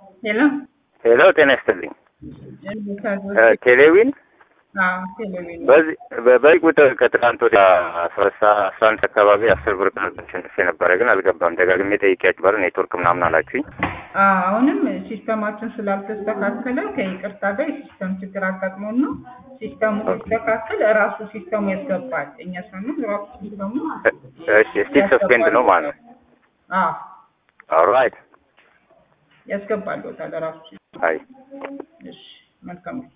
ሄሎ ሄሎ ጤና ይስጥልኝ። እንዴት እ አድርገሽ? ቴሌዊን አዎ ቴሌቪዥን በዚህ በ- በዚህ ቁጥር ከትናንት ወዲያ አስራ ሰ- አስራ አንድ አካባቢ አስር ብር ተሸንፌ ነበረ፣ ግን አልገባም። ደጋግሜ ጠይቄያችሁ በር ኔትወርክ ምናምን አላችሁኝ። አዎ አሁንም ሲስተማችን ስላልተስተካከለ ከይቅርታ ጋር የሲስተም ችግር አጋጥሞን ነው። ሲስተሙ ሲስተካከል ራሱ ሲስተሙ ያስገባል። እኛ ሳንሆን ራሱ ሲስተሙ እ- እሺ ስቲል ሰስፔንድ ነው ማለት ነው። አዎ ኦልራይት ያስገባል ራሱ። አይ እሺ መልካም